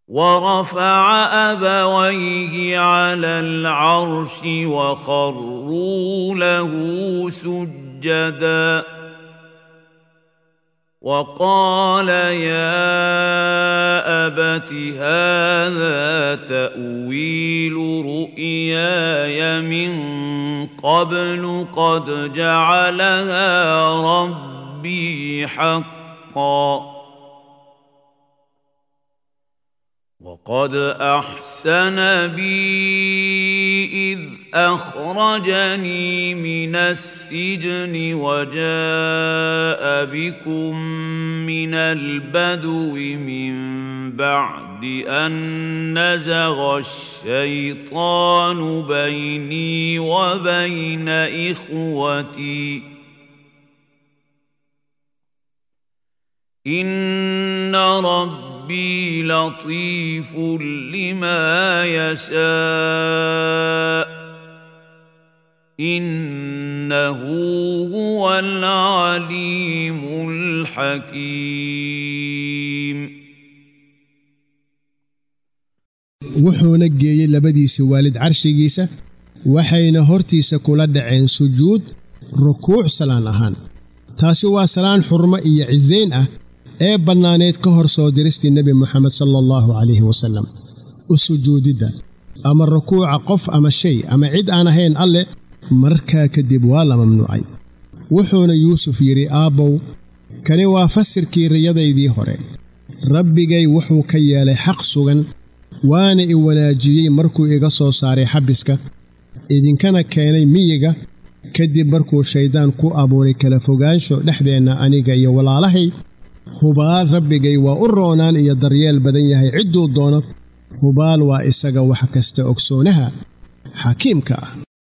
ورفع أبويه على العرش وخروا له سجدا وقال يا أبت هذا تأويل رؤياي من قبل قد جعلها ربي حقا وقد أحسن بي إذ أخرجني من السجن وجاء بكم من البدو من بعد أن نزغ الشيطان بيني وبين إخوتي إن ربي ربي لطيف لما يشاء انه هو العليم الحكيم wuxuuna geeyey labadiisa waalid carshigiisa waxayna hortiisa kula dhaceen sujuud rukuuc salaan ahaan taasi waa salaan xurmo iyo cisayn ah ee bannaaneed ka hor soo diristii nebi moxamed sala allahu calayhi wasallam u sujuudidda ama rukuuca qof ama shay ama cid aan ahayn alleh markaa kadib waa la mamnuucay wuxuuna yuusuf yidhi aabbow kani waa fasirkii riyadaydii hore rabbigay wuxuu ka yeelay xaq sugan waana i wanaajiyey markuu iga soo saaray xabiska idinkana keenay miyiga kadib markuu shayddaan ku abuuray kala fogaansho dhexdeenna aniga iyo walaalahay hubaal rabbigay waa u roonaan iyo daryeel badan yahay cidduu doono hubaal waa isaga wax kasta ogsoonaha xakiimka ah